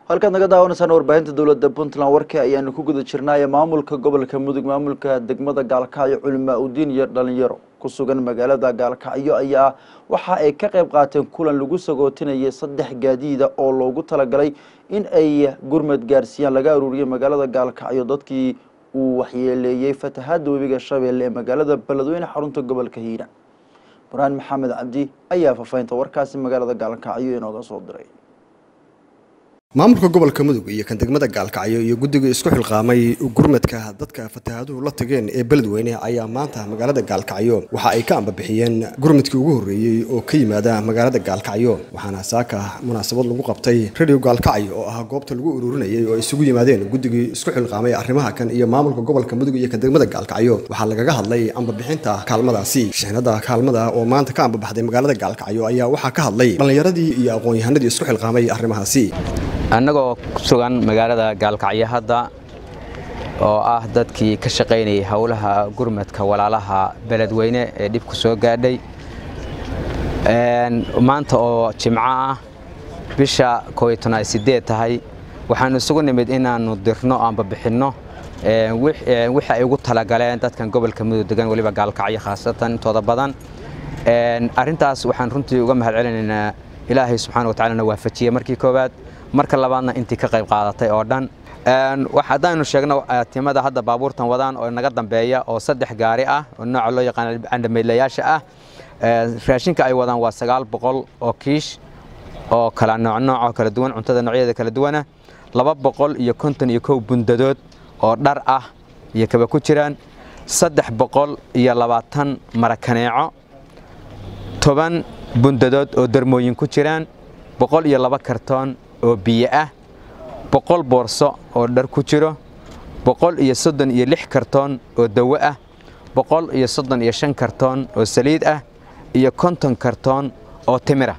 halkaad naga daawanaysaan warbaahinta dowladda puntland warkii ayaanu ku guda jirnaaye maamulka gobolka mudug maamulka degmada gaalkacyo culimaa udiin iyo dhalinyaro ku sugan magaalada gaalkacyo ayaa waxa ay ka qayb qaateen kulan lagu sagootinayay saddex gaadiida oo loogu talagalay in ay gurmad gaarsiiyaan laga aruuriyay magaalada gaalkacyo dadkii uu waxyeeleeyey fatahaada webiga shabeelle ee magaalada beledweyne xarunta gobolka hiira burhaan maxamed cabdi ayaa faafahinta warkaasi magaalada gaalkacyo inooga soo diray maamulka gobolka mudug iyo kan degmada gaalkacyo iyo guddiga isku xilqaamay gurmadka dadka fatahaaduhu la tageen ee beledweyne ayaa maanta magaalada gaalkacyo waxa ay ka ambabixiyeen gurmadkii ugu horreeyey oo ka yimaada magaalada gaalkacyo waxaana saaka munaasabad lagu qabtay radio gaalkacyo oo ah goobta lagu ururinayay oo isugu yimaadeen guddigii isku xilqaamay arrimaha kan iyo maamulka gobolka mudug iyo kan degmada gaalkacyo waxaa lagaga hadlay ambabixinta kaalmadaasi shixnada kaalmada oo maanta ka ambabaxday magaalada gaalkacyo ayaa waxaa ka hadlay dhallinyaradii iyo aqoon-yahanadii isku xilqaamay arrimahaasi annagoo ku sugan magaalada gaalkacyo hadda oo ah dadkii ka shaqaynayay howlaha gurmadka walaalaha beledweyne ee dhibku soo gaadhay maanta oo jimco ah bisha kooiyo tonaad sideed tahay waxaanu isugu nimid inaannu dirno amba bixinno wixii ay ugu talagaleen dadkan gobolka mudug degan weliba gaalkacyo khaasatan intooda badan arrintaas waxaan runtii uga mahad celinaynaa ilaahay subxaana watacalana waafajiyey markii koowaad marka labaadna intii ka qayb qaadatay oo dhan haddaynu sheegno timada hadda baabuurtan wadaan oo naga dambeeya oo saddex gaari ah oo nooca loo yaqaan candhameydlayaasha ah raashinka ay wadaan waa sagaal boqol oo kiish oo kala noocnooc oo kala duwan cuntada noocyadeeda kala duwana laba boqol iyo konton iyo kow bundadood oo dhar ah iyo kaba ku jiraan saddex boqol iyo labaatan marakaneeco toban bundadood oo darmooyin ku jiraan boqol iyo laba kartoon oo biyo ah boqol boorso oo dhar ku jiro boqol iyo soddon iyo lix kartoon oo dawo ah boqol iyo soddon iyo shan kartoon oo saliid ah iyo konton kartoon oo timira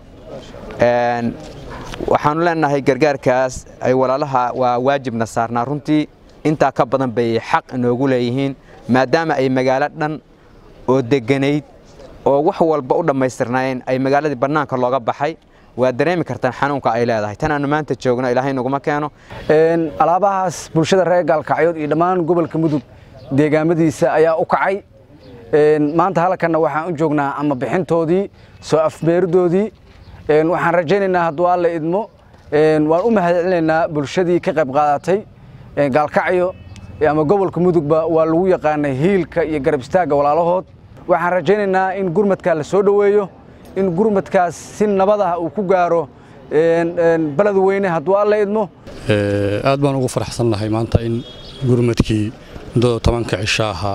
waxaanu leenahay gargaarkaas ay walaalaha waa waajibna saarnaa runtii intaa ka badan bay xaq inoogu leeyihiin maadaama ay magaalo dhan oo deganayd oo wax walba u dhammaystirnaayeen ay magaaladii bannaanka looga baxay waa dareemi kartaan xanuunka ay leedahay tan aanu maanta joogno ilaahay naguma keeno alaabahaas bulshada reer gaalkacyood iyo dhammaan gobolka mudug deegaamadiisa ayaa u kacay maanta halkanna waxaan u joognaa ama bixintoodii soo afbeeridoodii waxaan rajaynaynaa hadduu alla idmo waan u mahad celinaynaa bulshadii ka qayb qaadatay gaalkacyo ama gobolka mudugba waa lagu yaqaanay hiilka iyo garab istaagga walaalahood waxaan rajaynaynaa in gurmadkaa la soo dhoweeyo in gurmadkaas si nabad ah uu ku gaaro beledweyne hadduu alla idmo aad baan ugu faraxsannahay maanta in gurmadkii muddada tobanka cisho ahaa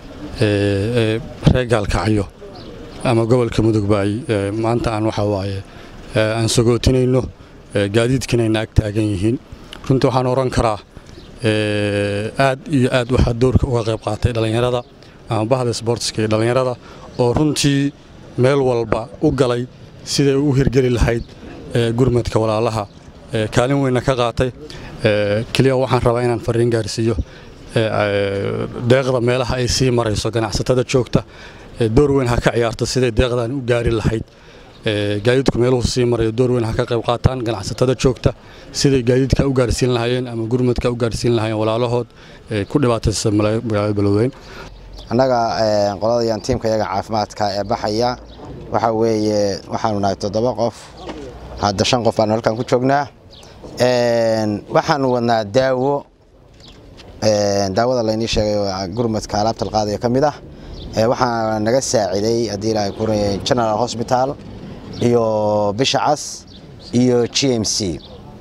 ee reer gaalkacyo ama gobolka mudugba ay maanta aan waxaa waaye aan sagootinayno gaadiidkiinayna ag taagan yihiin runtii waxaan odhan karaa aad iyo aad waxaa doorka uga qayb qaatay dhallinyarada ama bahda sboortiska iyo dhallinyarada oo runtii meel walba u galay siday u hirgeli lahayd gurmadka walaalaha kaalin weynna ka qaatay keliya waxaan rabaa inaan fariin gaarsiiyo deeqda meelaha ay sii marayso ganacsatada joogta door weyn ha ka ciyaarto siday deeqdan u gaari lahayd gaadiidku meeluhu sii marayo door weyn ha ka qayb qaataan ganacsatada joogta siday gaadiidka u gaarsiin lahaayeen ama gurmadka u gaarsiin lahaayeen walaalahood ku dhibaataysa magaalada beledweyn annaga qoladayaan tiimka iyaga caafimaadka ee baxaya waxaa weeye waxaanu nahay toddoba qof hadda shan qof baanu halkan ku joognaa waxaanu wadnaa daawo daawada laynii sheegay oo gurmadka alaabta laqaadaya ka mid ah waxaa naga saaciday haddii ilaahay ku general hospital iyo bisha cas iyo g m c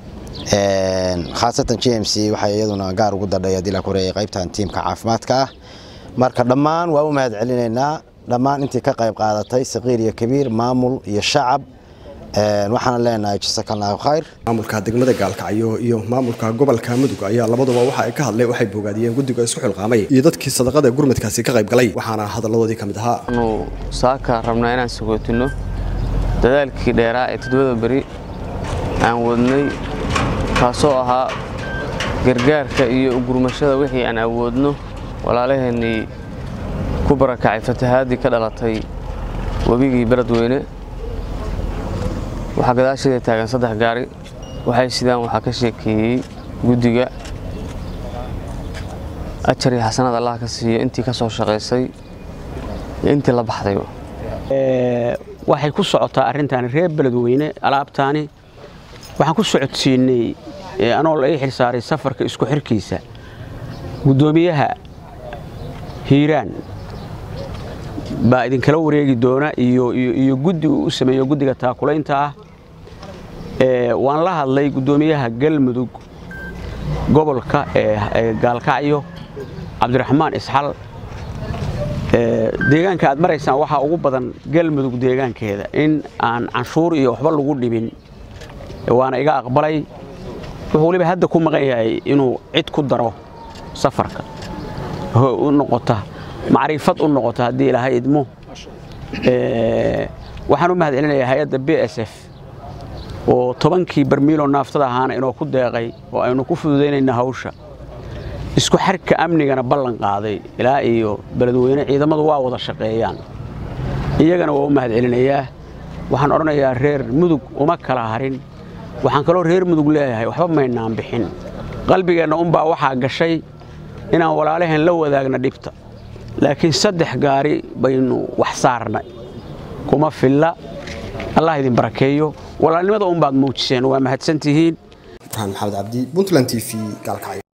khaasatan g m c waxay iyaduna gaar ugu dadhay haddii ilaa ku reeyay qaybtan tiimka caafimaadka ah marka dhammaan waa u mahad celinaynaa dhammaan intii ka qayb qaadatay saqiir iyo kabiir maamul iyo shacab waxaana leenahay jasakallahu khayr maamulka degmada gaalkacyo iyo maamulka gobolka mudug ayaa labaduba waxa ay ka hadlay waxay bogaadiyeen guddiga isku xilqaamay iyo dadkii sadaqada gurmadkaasi ka qayb galay waxaana hadalladoodii ka mid ahaa anu saaka rabnaa inaan sagootinno dadaalkii dheeraa ee toddobada beri aan wadnay kaasoo ahaa gargaarka iyo ugurmashada wixii aan awoodno walaalaheennii ku barakacay fatahaadii ka dhalatay webigii beledweyne waxaa gadaasheeda taagan saddex gaari waxay sidaan waxaa ka sheekeeyey guddiga ajar iyo xasanad allah ka siiyo intii ka soo shaqaysay iyo intii la baxdayba waxay ku socotaa arrintaani reer beledweyne alaabtaani waxaan ku socodsiinay anoo la ii xilsaaray safarka isku xirkiisa guddoomiyaha hiiraan baa idinkala wareegi doona iyo guddi uu u sameeyo guddiga taakulaynta ah waan la hadlay guddoomiyaha galmudug gobolka ee gaalkacyo cabdiraxmaan isxal deegaanka aad maraysaan waxaa ugu badan galmudug deegaankeeda in aan canshuur iyo waxba lagu dhibin waana iga aqbalay wuxuu waliba hadda ku maqan yahay inuu cid ku daro safarka u noqota macriifad u noqota haddii ilaahay idmo waxaan u mahad celinayaa hay-adda b s f oo tobankii barmiiloo naaftada ahaana inoo ku deeqay oo aynu ku fududaynayna hawsha isku xarka amnigana ballan qaaday ilaa iyo beledweyne ciidamadu waa wada shaqeeyaan iyagana waa u mahad celinayaa waxaan odhanayaa reer mudug uma kala harin waxaan kaloo reer mudug leeyahay waxba maynaan bixin qalbigeenna unbaa waxaa gashay inaan walaalaheen la wadaagna dhibta laakiin saddex gaari baynu wax saarnay kuma filla allah idin barakeeyo walaalnimada unbaad muujiseen waa mahadsantihiin burhaan maxamed cabdi puntland t v gaalkacyo